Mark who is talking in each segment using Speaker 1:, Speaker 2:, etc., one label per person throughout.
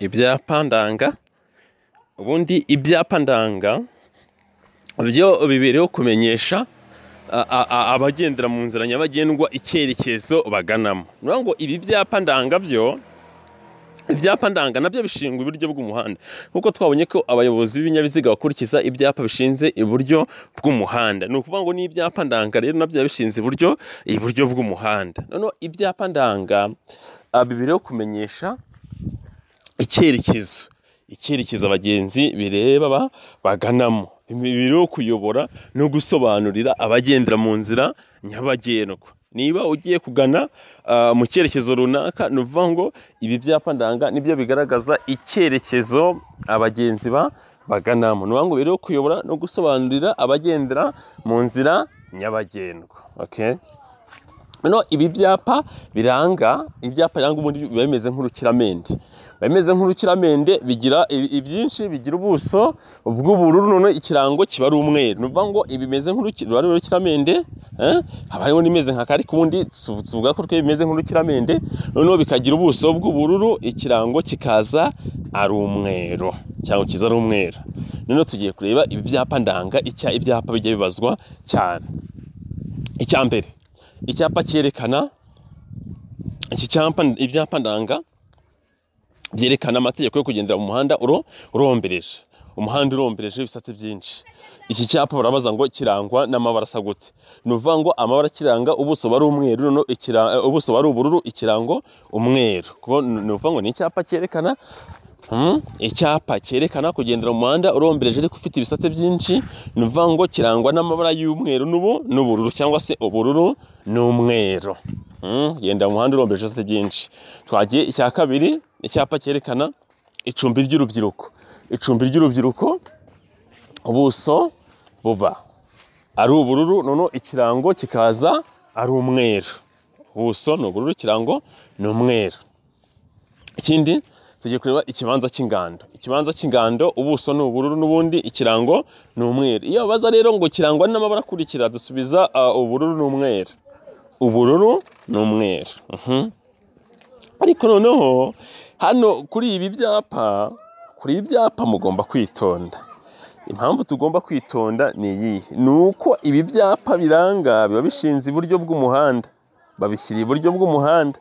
Speaker 1: Ibyapa ndanga, ubundi ibyapa ndanga byo biba biriho kumenyesha abagendera mu nzira nyabagendwa icyerekezo baganamo, ni ukuvuga ngo ibi byapa ndanga byo, ibyapa ndanga nabyo bishingwa iburyo bw'umuhanda, nk'uko twabonye ko abayobozi b'ibinyabiziga bakurikiza ibyapa bishinze iburyo bw'umuhanda, ni ukuvuga ngo n'ibyapa ndanga rero nabyo biba bishinze iburyo, iburyo bw'umuhanda, noneho ibyapa ndanga biba biriho kumenyesha icyerekezo, icyerekezo abagenzi bireba baganamo, biba biriho kuyobora no gusobanurira abagendera mu nzira nyabagendwa, niba ugiye kugana mu cyerekezo runaka ni ukuvuga ngo ibi byapa ndanga nibyo bigaragaza icyerekezo abagenzi baganamo, ni ukuvuga ngo biriho kuyobora no gusobanurira abagendera mu nzira nyabagendwa, okay? Noneho ibi byapa biranga, ibyapa biranga ubundi biba bimeze nk'urukiramende, biba bimeze nk'urukiramende bigira ibyinshi bigira ubuso bw'ubururu noneho ikirango kiba ari umweru, ni ukuvuga ngo ibi bimeze nk'urukiramende, haba hariho n'ibimeze nka kare ariko ubundi tuvuga ko bimeze nk'urukiramende, noneho bikagira ubuso bw'ubururu ikirango kikaza ari umweru, ikirango kiza ari umweru, noneho tugiye kureba ibi byapa ndanga icyo ibyapa bijya bibazwa cyane, icya mbere icyapa cyerekana, iki cyapa ibyapa ndanga byerekana amategeko yo kugendera mu muhanda urombereje, umuhanda urombereje ibisate byinshi, iki cyapa barabaza ngo kirangwa n'amabara asa gute, ni ukuvuga ngo amabara akiranga ubuso buba ari umweru, ubuso buba ari ubururu, ikirango umweru, ni ukuvuga ngo ni icyapa cyerekana, icyapa cyerekana kugendera mu muhanda urombereje ariko ufite ibisate byinshi, ni ukuvuga ngo kirangwa n'amabara y'umweru n'ubururu cyangwa se ubururu n'umweru, kugendera mu muhanda urombereje ibisate byinshi, twagiye icya kabiri, icyapa cyerekana icumbi ry'urubyiruko, icumbi ry'urubyiruko ubuso buba ari ubururu, noneho ikirango kikaza ari umweru, ubuso ni ubururu, ikirango ni umweru, ikindi tugiye kureba ikibanza cy'ingando, ikibanza cy'ingando ubuso ni ubururu n'ubundi ikirango ni umweru, iyo babaza rero ngo kirangwa n'amabara akurikira dusubiza ubururu n'umweru, ubururu n'umweru, ariko noneho hano kuri ibi byapa, kuri ibi byapa mugomba kwitonda, impamvu tugomba kwitonda ni iyihe? Ni uko ibi byapa biranga biba bishinze iburyo bw'umuhanda, babishyira iburyo bw'umuhanda,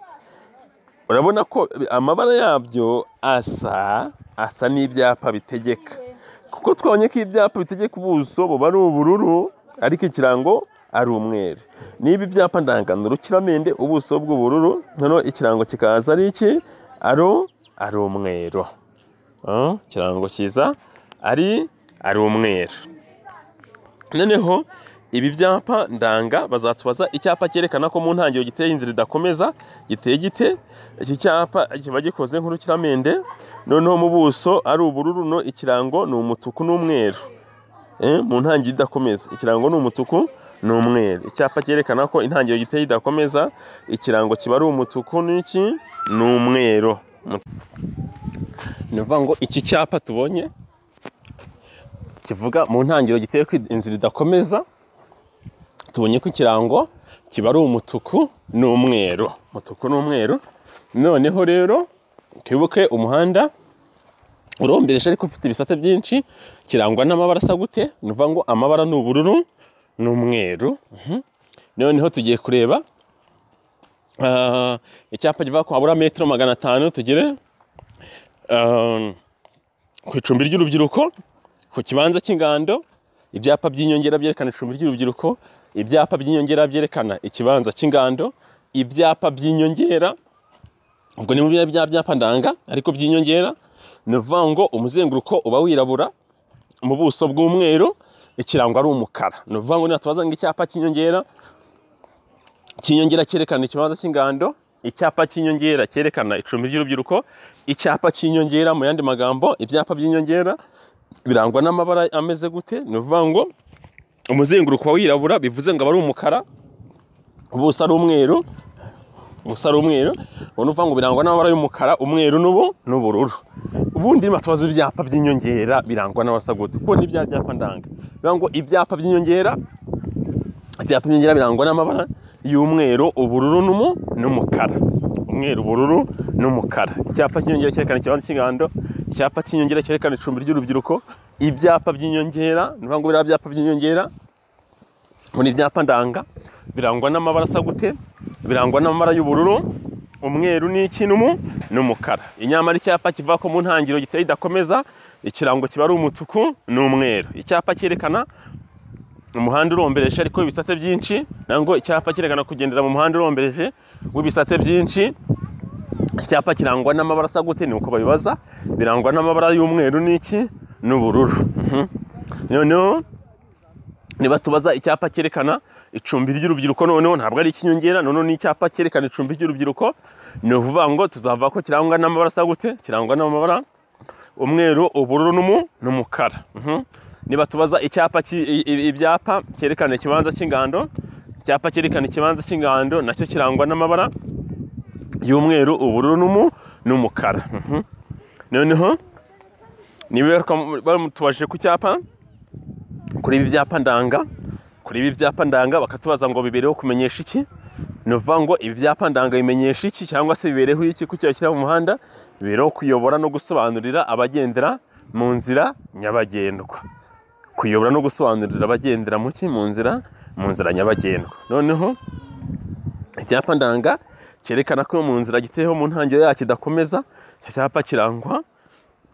Speaker 1: urabona ko amabara yabyo asa, asa n'ibyapa bitegeka, kuko twabonye ko ibyapa bitegeka ubuso buba ari ubururu ariko ikirango ari umweru, niba ibyapa ndangano urukiramende ubuso bw'ubururu noneho ikirango kikaza ari iki? Ari umweru, ikirango kiza ari ari umweru, noneho ibi byapa ndanga bazatubaza icyapa cyerekana ko mu ntangiriro giteye inzira idakomeza giteye gite, iki cyapa kiba gikoze nk'urukiramende, noneho mu buso ari ubururu no ikirango ni umutuku n'umweru, mu ntangiriro idakomeza ikirango ni umutuku n'umweru, icyapa cyerekana ko intangiriro giteye idakomeza, ikirango kiba ari umutuku n'iki? Ni umweru, ni ukuvuga ngo iki cyapa tubonye kivuga mu ntangiriro giteye inzira idakomeza, tubonye ko ikirango kiba ari umutuku n'umweru, umutuku n'umweru, noneho rero twibuke umuhanda urombereje ariko ufite ibisate byinshi, kirangwa n'amabara asa gute? Ni ukuvuga ngo amabara ni ubururu n'umweru, noneho tugiye kureba icyapa kivuga ko habura metero magana atanu tugere ku icumbi ry'urubyiruko, ku kibanza cy'ingando, ibyapa by'inyongera byerekana icumbi ry'urubyiruko, ibyapa by'inyongera byerekana ikibanza cy'ingando, ibyapa by'inyongera, ubwo ni muri bya byapa ndanga ariko by'inyongera, ni ukuvuga ngo umuzenguruko uba wirabura, mu buso bw'umweru, ikirango ari umukara, ni ukuvuga ngo natubaza ngo icyapa cy'inyongera, icy'inyongera cyerekana ikibanza cy'ingando, icyapa cy'inyongera cyerekana icumbi ry'urubyiruko, icyapa cy'inyongera mu yandi magambo, ibyapa by'inyongera birangwa n'amabara ameze gute? Ni ukuvuga ngo umuzenguruko wirabura bivuze ngo aba ari umukara, ubuso ari umweru, ubuso ari umweru, ubona uvuga ngo birangwa n'amabara y'umukara, umweru n'ubu n'ubururu, ubundi batubaza ibyapa by'inyongera birangwa n'amabara asa gute? Kuko ni bya byapa ndanga, bivuga ngo ibyapa by'inyongera, ibyapa by'inyongera birangwa n'amabara y'umweru, ubururu n'umukara, umweru ubururu n'umukara icyapa cy'inyongera cyerekana ikibanza cy'ingando icyapa cy'inyongera cyerekana icumbi ry'urubyiruko ibyapa by'inyongera ni ukuvuga ngo biriya byapa by'inyongera muri ibyapa ndanga birangwa n'amabara asa gute birangwa n'amabara y'ubururu umweru n'ikinumu n'umukara inyamara icyapa kivuga ko mu ntangiriro giteye idakomeza ikirango kiba ari umutuku n'umweru icyapa cyerekana umuhanda urombereje ariko ibisate byinshi nangwa icyapa cyerekana kugendera mu muhanda urombereje w'ibisate byinshi icyapa kirangwa n'amabara asa gute ni uko babibaza birangwa n'amabara y'umweru n'iki n'ubururu Mhm. noneho niba tubaza icyapa cyerekana icumbi ry'urubyiruko noneho ntabwo ari icy'inyongera noneho ni icyapa cyerekana icumbi ry'urubyiruko ni ukuvuga ngo tuzavuga ko kirangwa n'amabara asa gute kirangwa n'amabara umweru ubururu n'umu- n'umukara Mhm. niba tubaza icyapa cy- i- i- ibyapa cyerekana ikibanza cy'ingando icyapa cyerekana ikibanza cy'ingando nacyo kirangwa n'amabara y'umweru ubururu n'umu- n'umukara Mhm. noneho niba bamutubaje ku cyapa kuri ibi byapa ndanga kuri ibi byapa ndanga bakatubaza ngo bibereho kumenyesha iki ni ukuvuga ngo ibi byapa ndanga bimenyesha iki cyangwa se bibereho iki ku cyaha kiri mu muhanda bibereho kuyobora no gusobanurira abagendera mu nzira nyabagendwa kuyobora no gusobanurira abagendera mu ki mu nzira mu nzira nyabagendwa noneho icyapa ndanga cyerekana ko mu nzira giteyeho mu ntangiriro yacyo idakomeza icyo cyapa kirangwa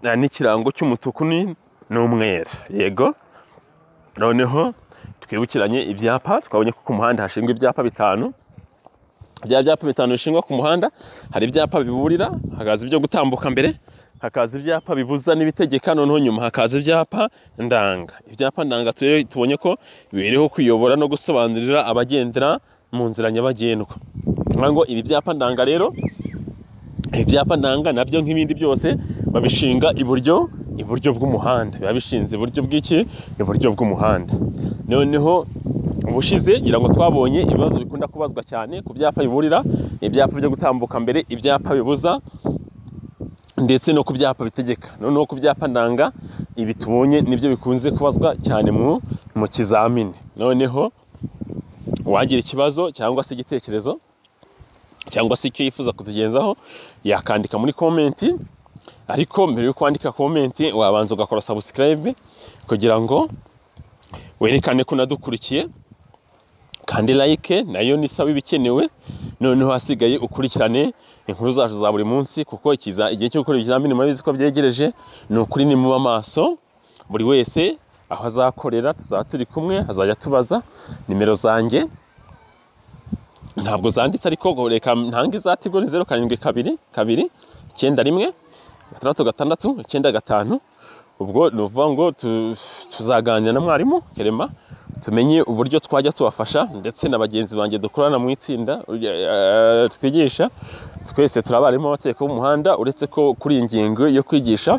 Speaker 1: eh, n'ikirango cy'umutuku ni- n'umweru yego noneho twibukiranye ibyapa twabonye ko ku muhanda hashingwa ibyapa bitanu bya byapa bitanu bishingwa ku muhanda hari ibyapa biburira hakaza ibyo gutambuka mbere hakaza ibyapa bibuza n'ibitegeka noneho nyuma hakaza ibyapa ndanga ibyapa ndanga tu- tubonye ko biriho kuyobora no gusobanurira abagendera mu nzira nyabagendwa Bivuga ngo ibi byapa ndanga rero ibyapa ndanga nabyo nk'ibindi byose babishinga iburyo iburyo bw'umuhanda biba bishinze iburyo bw'iki iburyo bw'umuhanda noneho ubushize ngira ngo twabonye ibibazo bikunda kubazwa cyane ku byapa biburira ibyapa byo gutambuka mbere ibyapa bibuza ndetse no ku byapa bitegeka noneho ku byapa ndanga ibi tubonye nibyo bikunze kubazwa cyane mu mu kizamini noneho uwagira ikibazo cyangwa se igitekerezo cyangwa se icyo yifuza kutugenzaho yakandika muri komenti ariko mbere yo kwandika komenti wabanza ugakora sabusikarayibe kugira ngo werekane ko unadukurikiye kandi layike nayo ni isaba ibikenewe noneho hasigaye ukurikirane inkuru zacu za buri munsi kuko ikiza- igihe cyo gukora ibizamini murabizi ko byegereje ni ukuri ni muba maso buri wese aho azakorera tuzaba turi kumwe hazajya tubaza nimero zanjye ntabwo zanditse ariko ngo reka ntange izati ubwo ni zeru karindwi kabiri kabiri icyenda rimwe gatandatu gatandatu icyenda gatanu ubwo ni ukuvuga ngo tu- tuzaganira na mwarimu kerema tumenye uburyo twajya tubafasha ndetse na bagenzi banjye dukorana mu itsinda eh, twigisha twese turi abarimu b'amategeko y'umuhanda uretse ko kuri iyi ngingo yo kwigisha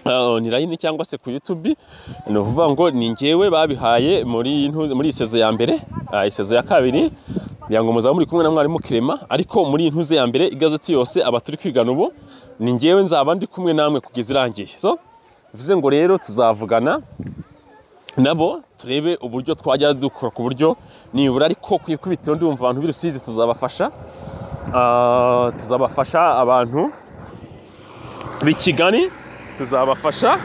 Speaker 1: eh, online cyangwa se ku YouTube ni ukuvuga ngo ni njyewe babihaye muri ntu- muri iyi sezo ya mbere ah, iyi sezo ya kabiri kugira ngo muzaba muri kumwe na mwarimu Kirema ariko muri iyi ntuze ya mbere igazeti yose aba turi kwigana ubu ni njyewe nzaba ndi kumwe namwe kugeza irangiye so bivuze ngo rero tuzavugana nabo turebe uburyo twajya dukora ku buryo nibura ariko ku ikubitiro ndumva abantu b'i Rusizi tuzabafasha Ah, tuzabafasha abantu b'i Kigali tuzabafasha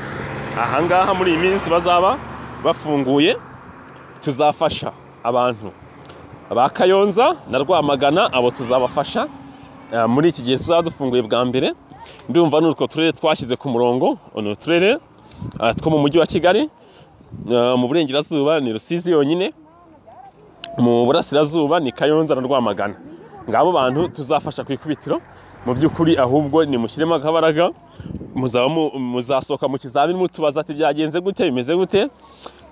Speaker 1: ahangaha muri iyi minsi bazaba bafunguye tuzafasha abantu ba Kayonza na Rwamagana abo tuzabafasha Eh, muri iki gihe tuzaba dufunguye bwa mbere ndumva ni utwo turere twashyize ku murongo ni uturere ah, two mu mujyi wa Kigali Eh, mu burengerazuba ni Rusizi yonyine mu burasirazuba ni Kayonza na Rwamagana ngabo bantu tuzafasha ku ikubitiro mu by'ukuri ahubwo ni mushyiremo akabaraga muzaba mu- muzasohoka mu kizamini mutubaza ati byagenze gute bimeze gute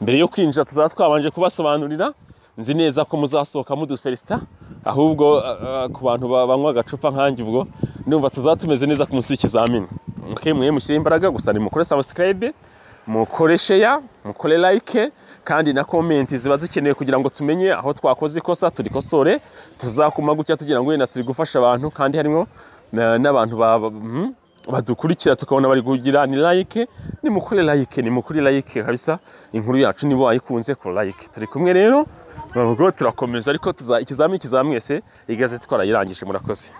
Speaker 1: mbere yo kwinjira tuzaba twabanje kubasobanurira nzi neza ko muzasohoka muduferisita ahubwo eh, eh, ku bantu ba- banywa agacupa nkanjye ubwo ndumva tuzaba tumeze neza ku munsi w'ikizamini okay, mwe mushyire imbaraga gusa nimukore sabusikarayibe mukore sheya mukore layike kandi na komenti ziba zikenewe kugira ngo tumenye aho twakoze ikosa turikosore tuzakuma gutya tugira ngo wenda turi gufasha abantu kandi harimo na- n'abantu ba- ba- mhm, badukurikira tukabona bari kugira ni layike ni mukore layike ni mukore layike kabisa inkuru yacu nibo wayikunze ku layike turi kumwe rero ntabwo turakomeza ariko tuza ikizamini kizamwese igazeti twarayirangije murakoze